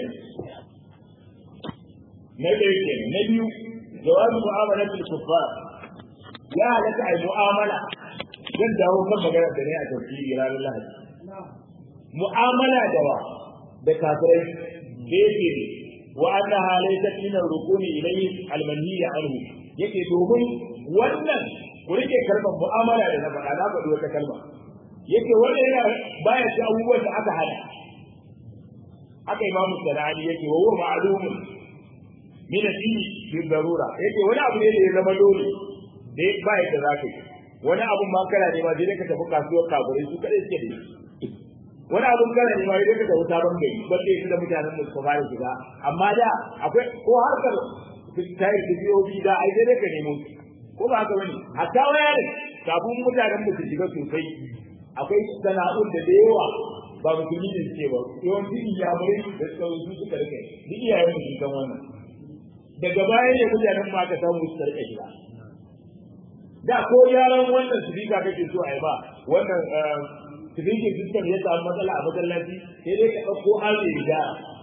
[SPEAKER 1] na ɗaya ke na biyu jawabi mu'amala bil kuffar ya halatta ai mu'amala zan dawo kan magana da ne a tafsiri ranar lahadi mu'amala da wa da kafirai da yake ne wa annaha laysat min ar-rukuni ilayhi al-manhi anhu yake domin wannan ku rike kalmar mu'amala da na faɗa na faɗi wata kalma yake wanda yana baya ci abubuwan da aka hada aka imamu sanani yake wa huwa ma'lumun min ad-din shi zarura yake wani abu ne da ya zama dole da ba yadda za ka yi wani abun ma kana ne ma sai ka tafi kasuwar kaburai su kadai suke da wani abun kana ne ma sai ka tafi sabon gari ba sai su da mutanen da suka fara shiga amma da akwai ko harkar tayar da biyobi da ai sai ka nemo ko ba haka bane hatta waya ne kafin mutanen da su shiga sosai akwai sana'un da da yawa ba musulmi ne suke ba yawanci iyamurai da suka su suka rike duk iyayen mu sun san wannan daga baya ne mutanen ma aka samu su rike gida da ko yaran wannan sifika kake so a yi ba wannan sifikin system ya samu matsala a masallaci sai dai ka ɗauko aure da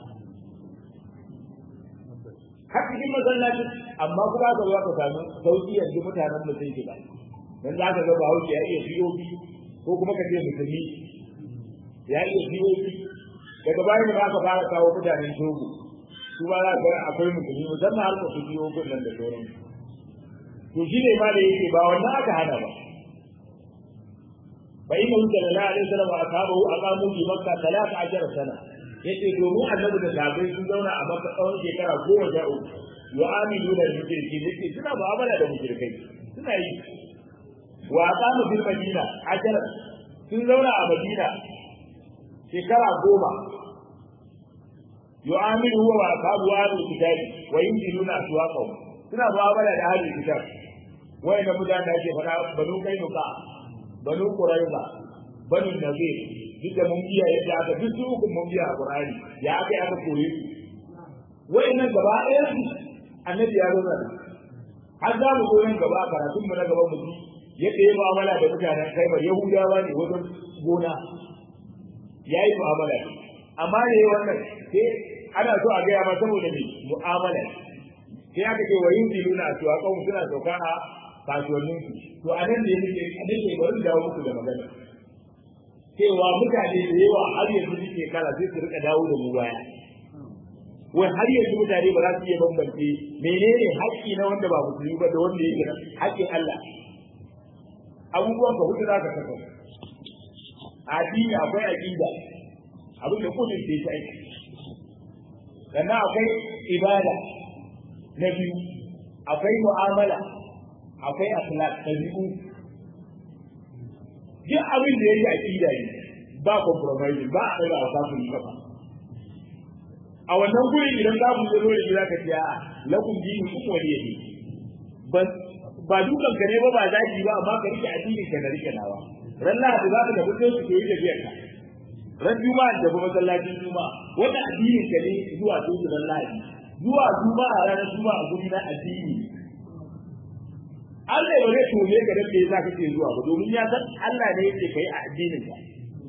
[SPEAKER 1] har cikin masallacin amma kuma ka zo ka samu sauki yanzu mutanen mu sun shiga dan za ka ga bahaushe ya iya fiyofi ko kuma ka ce musulmi ya iya fiyofi daga bayan da aka fara kawo mutanen togo su ba za ga akwai musulmi musamman har su fiyofin nan da sauran to shi ne ma da yake ba wannan aka hana ba fa inna sallallahu alaihi wasallam wa ashabahu aqamu bi makkah 13 sana yace domin annabi da sahabbai sun zauna a makka tsawon shekara goma sha uku yu'amilu da mushriki yace suna mu'amala da mushrikai suna yi wa aqamu bil madina ajara sun zauna a madina shekara goma yu'amilu huwa wa ashabu ahlul kitab wa yunziluna aswaqahum suna mu'amala da ahlul kitab wayanda mutane da ake faɗa banu kainuka banu quraiza banu nadir duk da mun biya yadda aka duk su uku mun biya a qur'ani ya aka aka koyi su wayannan gaba ɗaya su annabi ya zo da har za mu zo nan gaba a karatun mu na gaba mu ji yadda ya mu'amala da mutanen kaibar yahudawa ne wajen gona ya yi mu'amala amma ne wannan sai ana so a gaya ma saboda me mu'amala sai aka ce wa yin diluna a cewa kawai suna sauka a kasuwannin su to a nan ne muke a nan ne bari dawo muku da magana cewa mutane da yawa har yanzu suke kala sai su rika dawo da mu baya wai har yanzu mutane ba za su iya bambance menene haƙƙi na wanda ba musulmi ba da wanda yake na haƙƙin Allah abubuwan ka hudu za ka saka addini akwai aqida abin da kudin sai ta aiki sannan akwai ibada na biyu akwai mu'amala akwai akhlaq tabi'u duk abin da yake aqida ne ba compromise ba a daga wasu yi kafa a wannan gurin idan za ku zo da gida ka ce a lakum dinu kum waliyyi ban ba dukan ka ne ba ba zaki ba amma ka rike addinin ka na rike nawa ran lahadi za ka tafi sai su koyi tafiyar ka ran juma'a da kuma masallacin juma'a wanda addinin ka ne zuwa sai ran lahadi zuwa juma'a ranar juma'a guri na addini Allah ya bare tome ka da yasa kake zuwa ba domin ya san Allah ne yake kai a addinin ka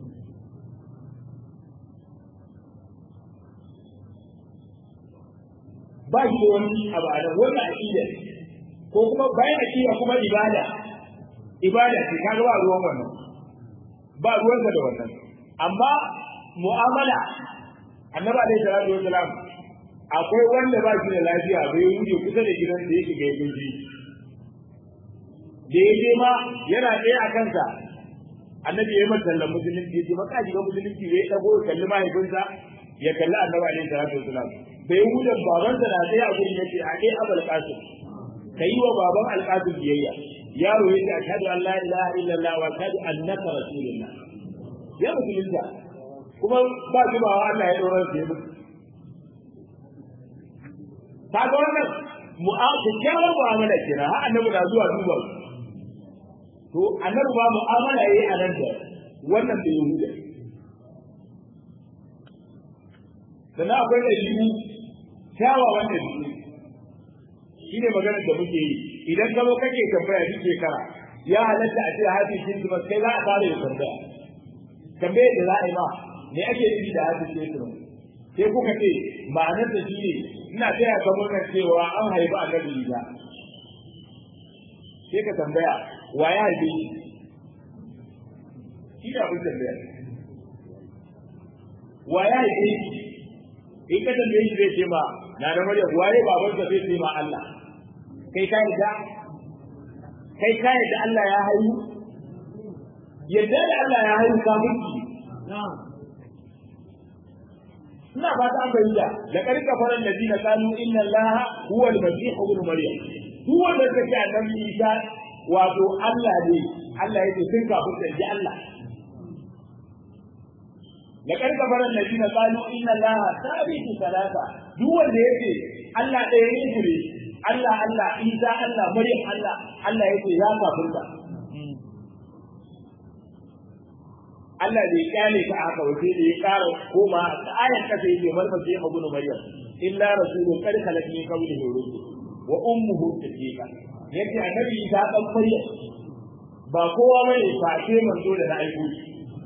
[SPEAKER 1] ba shi da wani abu a nan wannan aqida ko kuma bayan aqida kuma ibada ibada ce kaga ba ruwan wannan ba ruwansa da wannan amma mu'amala annabi alaihi salatu wasalam akwai wanda ba shi da lafiya bai wuce kusa da gidan da yake ga yaji da yake ma yana ɗaya a kansa annabi ya mata tallan musulunci ya ce maka shiga musulunci ya dago ya kalli mahaifinsa ya kalli annabi alaihi salatu wasalam bai wuce babansa na ɗaya a gurin yace a ɗaya abul qasim kai wa baban alqasim biyayya yaro yace ashhadu an la ilaha illallah wa ashhadu annaka rasulullah ya musulunta kuma ba shi ba Allah ya dora shi mutu kaga wannan mu'amala mu'amala kira har annabi na zuwa duba to annabi ba mu'amala yayi a nan da wannan da yahuda sannan akwai da shi kyawawan da shi shi ne maganar da muke yi idan ka zo kake tambaya duk shekara ya halatta a ce hafi shi kuma kai za a fara yin tambaya tambaye da za a yi ma me ake nufi da hafi shi kuma sai kuka ce ma'anar da shi ne ina taya ka murnar cewa an haifi annabi Isa sai ka tambaya wa ya haife shi shi da abin tambaya wa ya haife shi in ka tambaye shi zai ce ma na da Maryam waye babansa zai ce ma Allah kai ka yarda kai ka yarda Allah ya haihu yadda da Allah ya haihu ka miki ina ba ta bayyana da karka faran ladina qalu inna allaha huwa al-masih ibn maryam duk wanda ka ce annabi isa wato Allah ne Allah yake sun kafin da ji Allah da karka bar annabina qalu inna allaha sabitu salata duk wanda yake Allah ɗaya ne ne Allah Allah Isa Allah Maryam Allah Allah yake ya kafin da Allah bai kyale ka haka wace da ya ƙara koma ta ayar kasa yake marmasa ya ibn Maryam illa rasulun qad khalat min qablihi rusul wa ummuhu siddiqa yace annabi Isa dan Maryam ba kowa bane face manzo da na aiko shi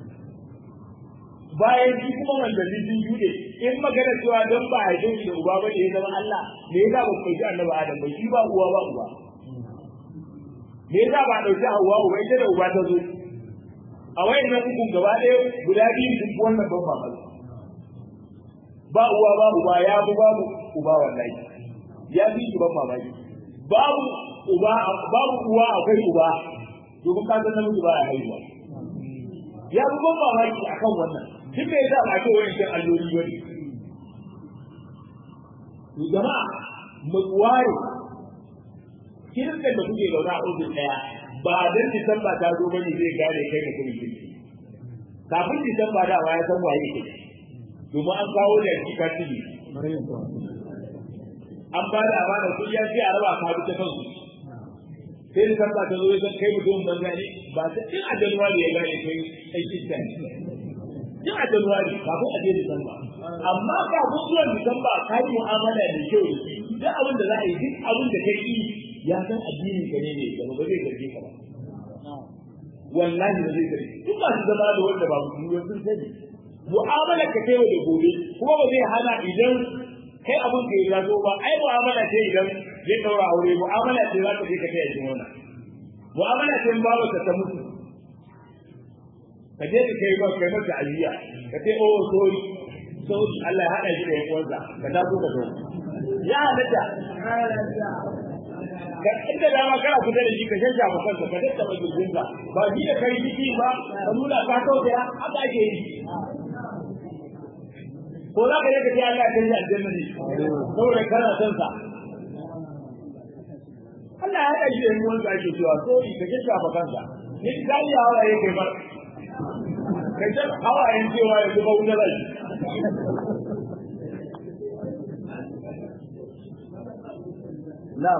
[SPEAKER 1] bayan shi kuma manzanni sun jude in magana cewa don ba a haife shi da uba ba ne ya zama Allah me yasa ba ku ji annabi Adam ba shi ba uwa ba uba me yasa ba dauki Hawwa uba ita da uba ta zo a wayannan uku gaba ɗaya guda biyu sun fi wannan ban mamaki ba uwa ba uba ya bu babu uba wallahi ya fi shi ban mamaki babu uba babu uwa akwai uba domin ka san namiji ba ya haihuwa ya fi ban mamaki akan wannan duk da yasa ba ce wani cin alloli bane to jama'a mu ware kirkan da kuke zauna a ofis daya ba dan disamba ta zo bane zai gane kai da kuma kirki kafin disamba da ya san waye kai domin an kawo da shi ka tibi an ba da amana kun ya ce a raba ka bi ta kansu sai disamba ta zo ya san kai mutum banza ne ba ta in a januwari ya gane kai kai kirkan tun a Januwari kafin a je Disamba. Amma kafin zuwan Disamba ka yi mu'amala da kyau da shi. Duk abin da za a yi duk abin da kai yi ya san addini ka ne ne gaba ba zai zarge ka ba. Wallahi ba zai zarge. Duk masu zama da wanda ba musulmi sun sani. Mu'amala ka kai da gobe kuma ba zai hana idan kai abin da ya zo ba ai mu'amala ce idan zai daura aure mu'amala ce za ka je ka taya shi wannan. Mu'amala ce in babu ta mutu ka je ka kai ba kai masa ajiya ka ce oh sorry sorry Allah ya hada shi da yan uwansa ka taso ka zo ya halatta ka inda dama kana kusa da shi ka shanja ba kanka ka tattaba jirginka ba shi da kai ciki ba ka nuna ka tausaya haka ake yi ko za ka je ka ce Allah ya kai shi aljanna ne saboda kana son sa Allah ya hada shi da yan uwansa ake cewa sorry ka shanja ba kanka ni gani ya hawa yake bar kai ta hawayen cewa yanzu ba wuta rai na'am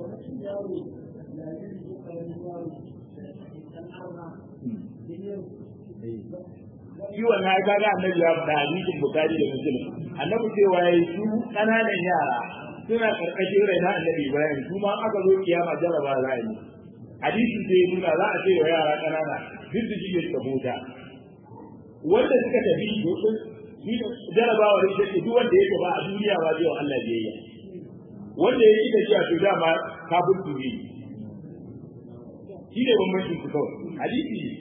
[SPEAKER 1] shi wannan ya kaga annabi ya faɗa hadisin bukari da muslim annabi cewa yayi su ƙananan yara suna karkashin rai na annabi ibrahim su ma aka zo kiyama jaraba za a yi hadisi sai nuna za a ce wa yara ƙanana duk da shi suka huta wanda suka tafi domin shi jarabawa da shi duk wanda yake ba a duniya ba zai wa Allah biyayya wanda ya yi da shi a to dama kafin turi shi ne bambancin su kawai hadisi ne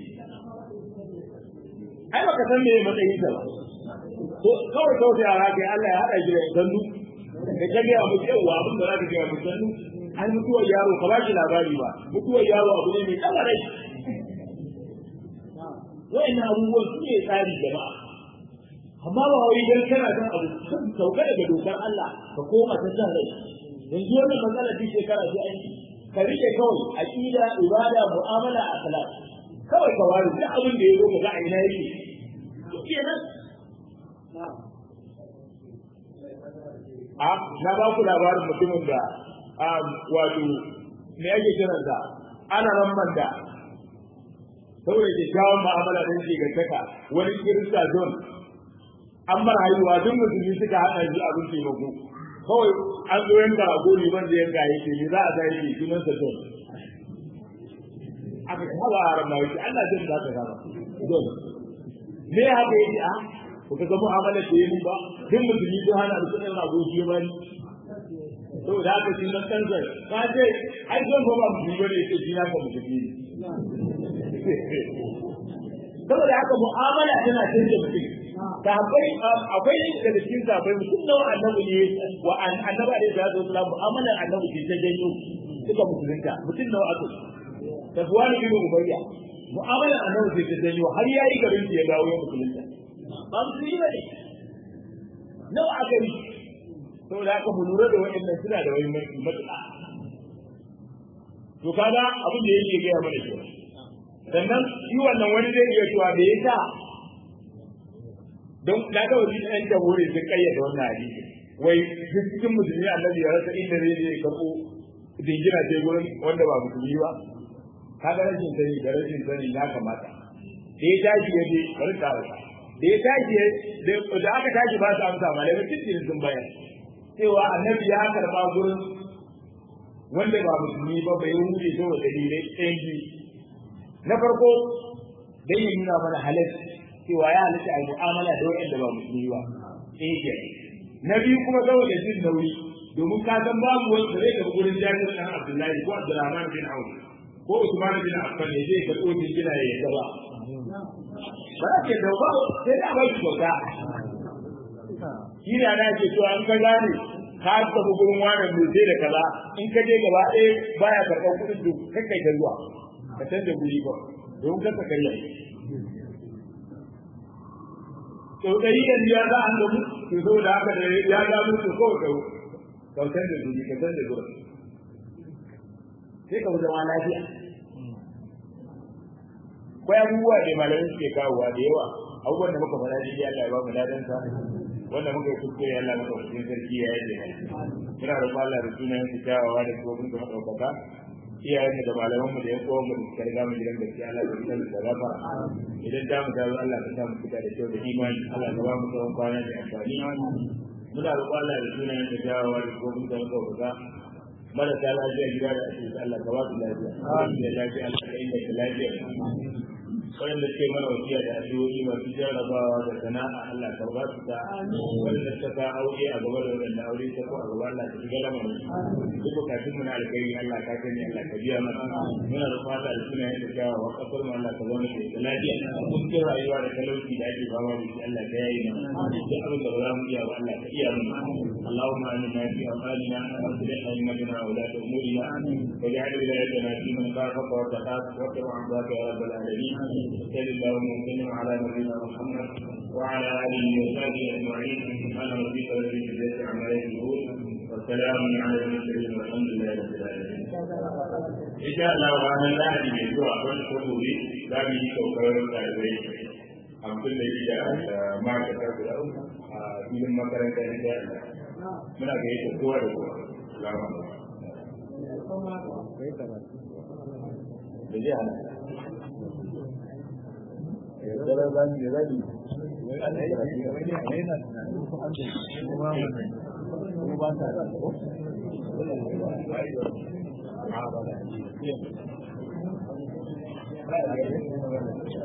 [SPEAKER 1] ai baka san me matsayin sa ba to kawai kawai yara kai Allah ya hada shi da sandu da kage a mutu yawa abin da zaka ga mutu sandu ai mutuwar yaro ka ba shi labari ba mutuwar yaro abu ne mai tsara rai wa'annan abubuwan su ne tsari jama'a amma ba wai dan kana son abu sun sauka daga dokar Allah ka koma ta san rai yanzu wannan matsala ce shekara sai an yi ka rike kawai aqida ibada mu'amala akhlaq kawai ka wari duk abin da ya zo ga ina yake kenan a na ba ku labarin mutumin da wato me yake kiransa ana ramman da saboda kyakkyawan mu'amala da yake gantaka wani kirista zone an bar haihuwa duk musulmi suka haɗa shi abin taimako kawai an zo yanka a gori ban da yanka yake ne za a sa yake sunan sa zone aka kaba a ramma yake Allah jin za ka gaba zone me haka yake a ku ga mu'amala da yi ba duk musulmi sun hana da sunan rago shi ba ni saboda haka shi na kansa ka ce ai zon ba musulmi ba ne ce shi na ka musulmi ne saboda haka mu'amala tana canje mutum sahabbai akwai daga cikin sahabbai mutum nawa annabi ne wa annabi alaihi salatu wasallam mu'amalar annabi ce ta janyo suka musulunta mutum nawa aka tafwani bin ubayya mu'amalar annabi ce ta janyo har yayi garin ya dawo ya musulunta ba musulmi ba ne nawa aka yi saboda haka mu lura da waɗannan suna da wani matuƙa to kaga abin da yake gaya mana kenan sannan shi wannan wani zai iya cewa da ya sa don na ga wani ɗan jamhuri sun kayyade wannan hadisi wai duk cikin musulmi annabi ya rasa inda zai je karɓo dingina sai gurin wanda ba musulmi ba kaga rashin sani da rashin sani ya kamata da ya tashi ya je bari ta rasa da ya tashi da aka tashi ba su amsa malamai cikin sun bayar cewa annabi ya karɓa gurin wanda ba musulmi ba bai wuce saboda dalilai ɗayan biyu na farko dai ya nuna mana halal cewa ya halitta a mu'amala da wanda ba musulmi ba eh ke na biyu kuma saboda jin nauyi domin ka san babu wanda zai tafi gurin jami'in ɗan Abdullahi ko Abdurrahman bin Auf ko Usman bin Affan ne zai karɓo jingina ya yadda ba ba za ke da ba sai da ba shi kyauta shi ne ana ke cewa an ka gane ka tafi gurin wani mai sai da kaza in ka je gaba ɗaya baya karɓar kuɗin duk kai kai ta zuwa ka canza guri ba domin kasa karya to ɗari da biyar za a gamu to saboda haka da ya gano to kawai ka kautar da guri ka canza guri sai ka zama lafiya akwai abubuwa da malamai suke kawowa da yawa abubuwan da muka faɗa da Allah ya ba mu ladan sa wanda muka yi kuskure Allah maka wajen sarki ya yi muna roƙon Allah da sunayen su kyawawa da kuma kuma ɗaukaka iyayen da malaman mu da ya kowa mu da suka riga mu gidan gaskiya Allah ya san da gafa idan da mu dawo Allah ka sa mu fita da kyau da imani Allah ka ba mu tsawon kwana da amfani muna roƙon Allah da sunayen su kyawawa da kuma kuma ɗaukaka marasa lafiya gida da asibiti Allah ka ba su lafiya da lafiya Allah ka inganta lafiya wanda suke mana wasiya da addu'o'i masu jarrabawa da sana'a Allah ka ba su ta wanda suka ka aure a gaba da wanda aure ta ko a gaba Allah ka shiga lamarin duk bukatun mu na alkhairi Allah ka sani Allah ka biya mana muna da fata da suna yin da wa kasar mu Allah ka zauna da lafiya cikin rayuwa da talauci da ake fama da shi Allah ka yayi mana duk abin da ba za mu iya ba Allah ka iya mana اللهم آمنا في أوطاننا وأصلح أئمتنا وولاة أمورنا واجعل ولايتنا في من خافك واتقاك واتبع عبادك يا رب العالمين صل اللهم وسلم على نبينا محمد وعلى اله وصحبه اجمعين سبحان ربك رب العزه عما يصفون والسلام على المرسلين والحمد لله رب العالمين ان شاء الله وانا لا ادري من سوى كل خطوبي لا بي كوكب التعبير abin da yake da ma'aikata guda a filin makaranta na da muna ga yake kowa da kowa salamu da zai hana Thank you.